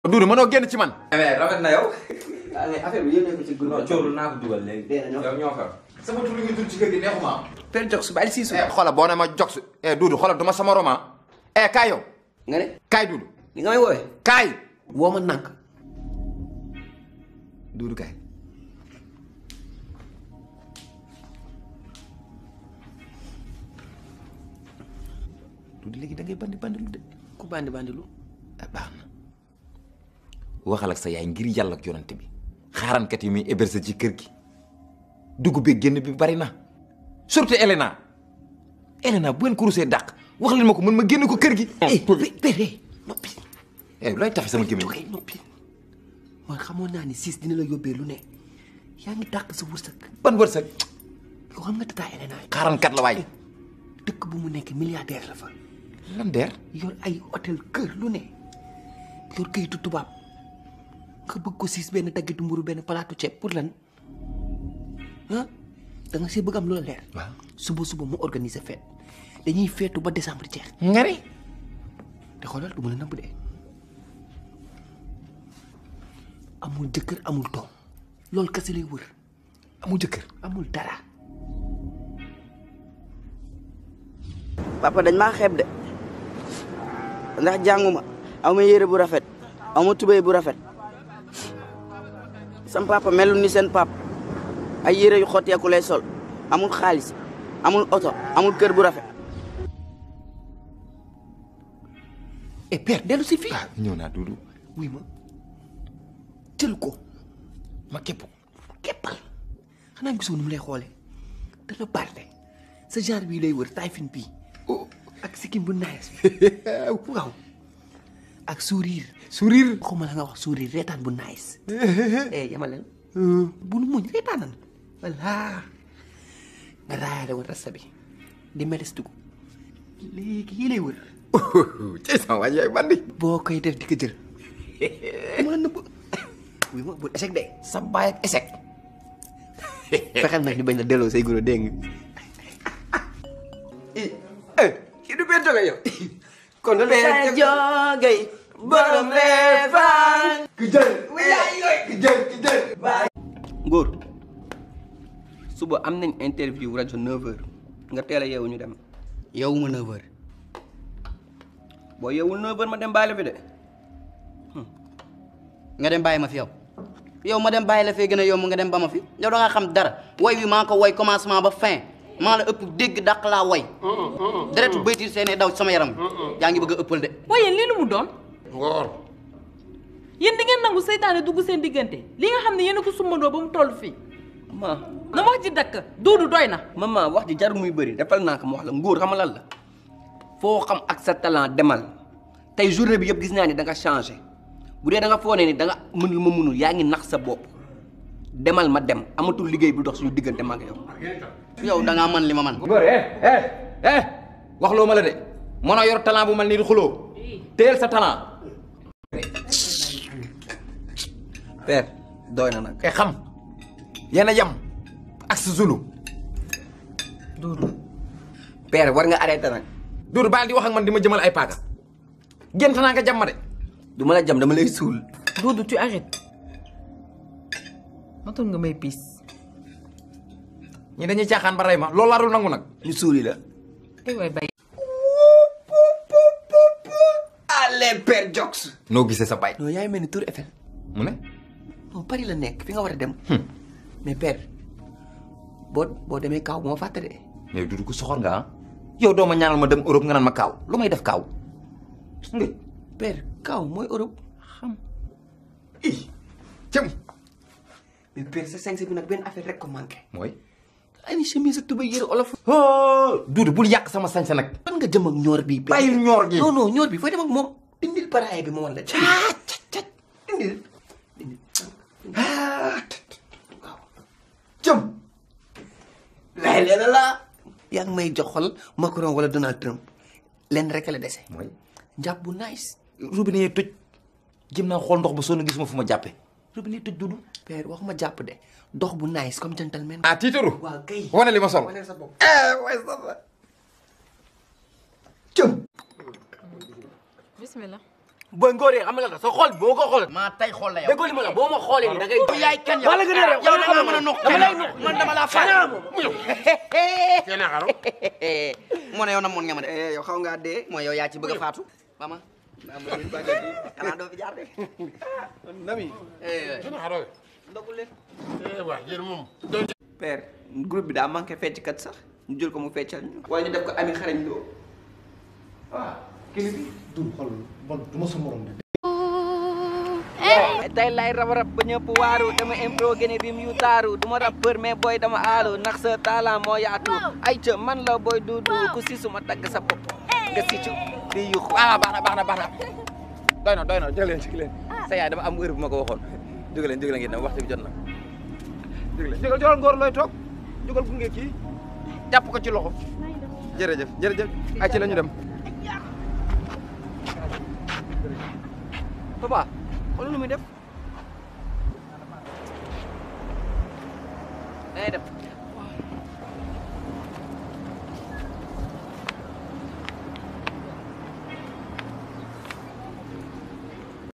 Duudu mënoo génn ci man. mais rafet na yow. ah mais affaire bi yónnee ko ci groupe non cóorul naa ko dugal léegi. dee nañoo. yow ñoo xam. sama tur li nga tur ci kër gi neexuma. Père Jox su bàyyi siisu. eh xoolal boo ne ma jox eh Duudu xoolal du ma sama roman. eh kaay yow nga ne kaay Duudu ni nga may woowee. kaay. woo ma nànk. Duudu kaay. Duudu léegi da ngay bandi bandi lu de. ku bandi bandi lu. ah baax na waxal ak sa yaay ngir yàlla ak yonante bi xaarankat yi muy héberger ci kër gi dugg bi génn bi bari na surtout Elena Elena bu ngeen ko rusee dàq wax leen ma ko mën ma génn ko kër gi. eh père noppi. eh looy tax sama gémmiñ joxe noppi. man xamoon naa ni siis dina la yóbbee lu ne. yaa ngi dàq sa wërsëg. ban wërsëg yow xam nga tata Elena yi. xaarankat la waay dëkk bu mu nekk milliardaire la fa. lan deer yor ay hôtel kër lu ne. yor kayitu tubaab. nga bëgg ko siis benn daggitu mburu benn palaatu ceeb pour lan. ah da nga see bëgg am loola leer. waaw suba suba mu organiser fête dañuy feetu ba décembre jeex. ngari te xoolal du ma la nëbb de amul jëkkër amul doom loolu kese lay wër amul jëkkër amul dara. papa dañ maa xeeb de ndax jànguma aw ma yére bu rafet aw ma tubéy bu rafet sam papa melul ni seen pap ay yére yu xotteeku lay sol amul xaalis amul oto amul kër bu rafet et père dellu si fii. ah ñëw naa Duudu wuy ma jël ko ma képp ko keppal xanaa gisoo nu mu lay xoolee dana barde sa genre bii lay wër taay fin bii ak sikkim bu naes bi waaw ak sourire sourire waxuma la nga wax sourire reetaan bu nice eh yamaleen bu nu muñ reetaanan walla nga raayale woon rasta bi di melestugu léegi yii lay wër ci sama waay yaay bandi boo koy def di ko jël ma nëbb wuy ma bul échec de sa baay ak échec fexeel nag ñu bañ la delloo say guro dégg nga eh kii du benn jóge yow. kon da Père Jogay borom reefaan ku jël. ku jël ku jël. Ngóor suba am nañ interview rajo 9h nga teel a yeewu ñu dem yow ma 9h boo yeewul 9h ma dem baale fi de nga dem bàyyi ma fi yow yow ma dem bàyyi la fee gën a yomb nga dem ba ma fi yow da nga xam dara woy wi maa ko woy commencement ba fin maa la ëpp dégg dàq laa woy deretu baytir seene daw sama yaram yaa ngi bëgg a ëppal de waaye lii lu mu doon ngoor yéen di ngeen nangu seytaane dugg seen diggante li nga xam ne yéen a ko sumbandoo ba mu toll fii ma na wax ji dakk duudu doy na maman wax ji jar muy bëri defal naa ko mu wax la Ngóor xam nga lan la foo xam ak sa talent demal tey journée bi yëpp gis naa ni da nga changé bu dee da nga foone ni da nga mënul ma mënul yaa ngi nax sa bopp demal ma dem amatul liggéey bu dox suñu diggante ma ak yow yow da ngaa man li ma man Ngor eh eh eh waxloo ma la de mënoo yor talent bu mel nii di xuloo teel sa talent père doy na nag e xam yéen a yem ak sa zulu père war nga arrêté nag Duudu baal di wax ak man di ma jëmal ay paaka gént naa nga jàmm ma de du ma la jam dama lay suul duudu tu arrêtes matul nga may piis ñi dañuy caaxaan ba rey ma loolu laa dul nangu nag ñu suuli la ay waay bay allez père Jox noo gisee sa baay non yaay mel ni Tour Eiffel mu ne non Paris la nekk fi nga war a dem mais père boo boo demee kaw moo fàtte de mais Duudu ko soxor nga ah yow doo ma ñaanal ma dem Europe nga naan ma kaaw lu may def kaaw nga père kaw mooy Europe xam cëm mais père sa sañse bi nag benn affaire rek ko manqué mooy ay ni chemise ak tubéy yëre olof Duudu bul yàq sama sañse nag fan nga jëm ak ñoor bi père bàyyil ñoor gi non non ñoor bi fooy dem ak moom dindil paraaye bi ma wan la caat caat caat dindil dindil cëm lay leena la yaa ngi may jox xol Macron wala Donald Trump leen rek la dese mooy njàpp bu nice robinet yi tëj jëm naa xool ndox ba sonn gisuma fu ma jàppe robinet yi tëj Duudu père waxuma jàpp de dox bu nice comme gentleman ah tiitaru waaw kay wane li ma sol wane sa bopp cëm bismillah booy ngóoree xam nga la sa xol boo ko xool maa tay xool la yow déggoo li ma la boo ma xoolee ni da ngay yow yaay kan yow maa la gën a réew yow da nga mën a noq dama lay noq man dama laa fay Kena xaro. mu ne yow na moon nga ma de eh yow xaw ngaa dee mooy yow yaa ci bëgg a faatu mama xanaa doo fi jaar de nami eh Kena xaro. ndogul leen Eh waa yéen moom. père groupe bi daa manqué fecckat sax ñu jël ko mu feccal ñu wala ñu def ko ami xarañ loo waaw kili bi du xool man du ma sa morom de. tey lay rab rab ba ñëpp waaru dama impro gene rim yu taaru du ma rappeur mais booy dama aalu ndax sa talent moo yaatu ay ca man la booy duudu ku si suma dagg sa bopp nga si cu di yuxu ah baax na baax na baax na doy na doy na jóg leen jóg leen sa yaay dafa am heure bu ma ko waxoon jóg leen jóg leen ngeen dem waxtu bi jot na jóg leen jógal jógal ngóor looy toog jógal gunge kii jàpp ko ci loxo jërëjëf jërëjëf ay ci la ñu dem papa xool nu muy def day def